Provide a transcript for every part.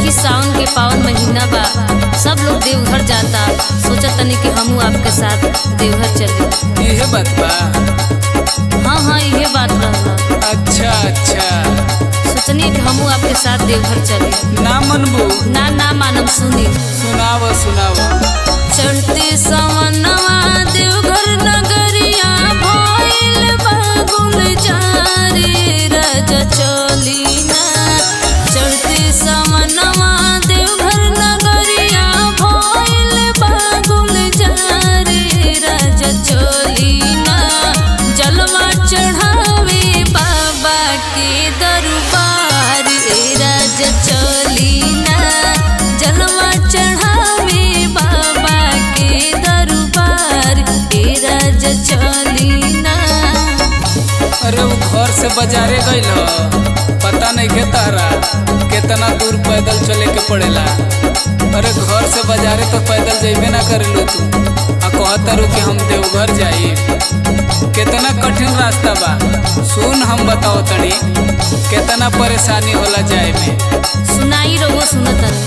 देखी सावन के पावन महीना बा सब लोग देवघर जाता सोचा तनी कि हमहू आपके साथ देवघर चली इहे बात बा हाँ हाँ इहे बात रहला अच्छा अच्छा सोचनी कि हमहू आपके साथ देवघर चली ना मनबू ना ना मानव सुनी सुनाव सुनाव चढ़ते सवनवा देवघर नगरिया भइल बागुल जारे राजा चली ना चढ़ते सवनवा देवघर नगरिया भइल बागुल जारे राजा चली ना जलवा चढ़ावे बाबा के दरबार ए राजा चली ना जलवा चढ़ावे बाबा के दरबार ए राजा चली ना अरे वो घर से बाजारे गइल ह। पता नहीं के तारा कितना दूर पैदल चले के पड़ेला अरे घर से बाजारे तो पैदल जइबे ना करेलो तू आ कहतारू कि हम देवघर जाई कितना कठिन रास्ता बा सुन हम बताओ तनी कितना परेशानी होला जाए में सुनाई रहो सुनतन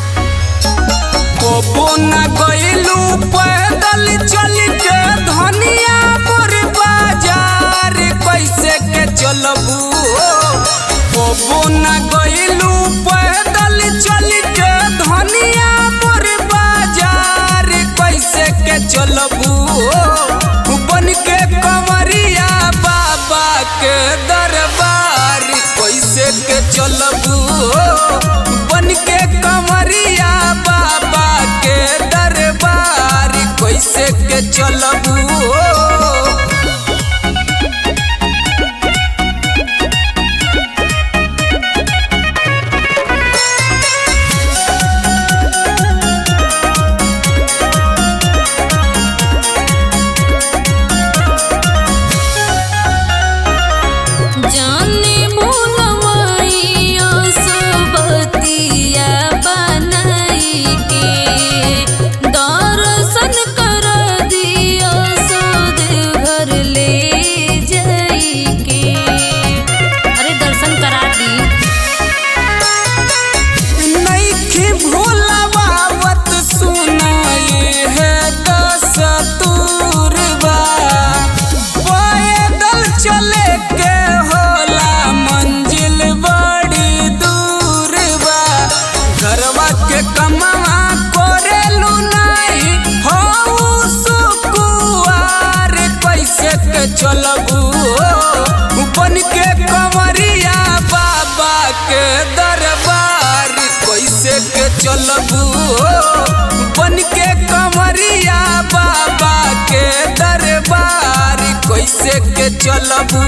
कोबो ना गइलू पैदल चल के धनिया पर बाजार कैसे के चलबू कोबो ना गइलू पैदल चल के धनिया पर बाजार कैसे के चलबू बन के कमरिया बाबा के दरबार कैसे के चलबू बन के कमरिया बाबा के दरबार कैसे के चलबू जाने भूलवाई असबतिया बनाई के दर्शन कर दियो सो देवघर ले जाई के अरे दर्शन करा दी नइखे भोलावत सुनाए है दस्तूरबा पैदल चले के होला मंजिल बड़ी दूर बा घरवा के कमावा करेलू नहीं हो सुकुआर कैसे के चलबू बन के कमरिया बाबा के दरबार कैसे के चलबू बन के कमरिया बाबा के दरबार कैसे के चलबू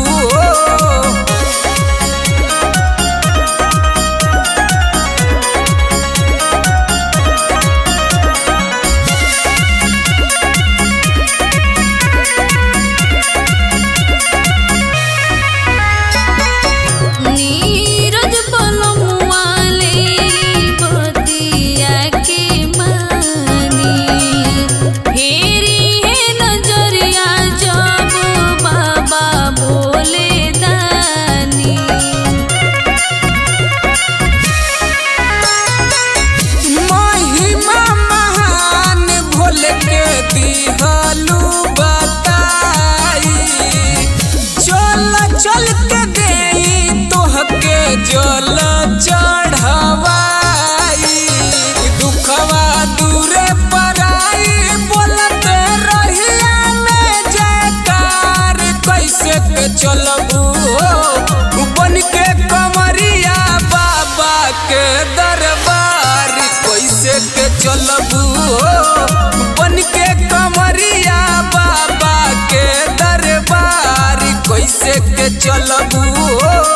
नीरज पलमुआले बतिया के मानी फेरी है नजरिया जब बाबा बोले दानी महिमा महान भोल के दिहलू बताई चल चल के देई तोहके जल चढ़वाई दुखवा दूरे पराई बोलत रहिया में जयकार कैसे के चलबू बन के कमरिया बाबा के दरबार कैसे के चलबू बन के कमरिया बाबा के दरबार कैसे के चलबू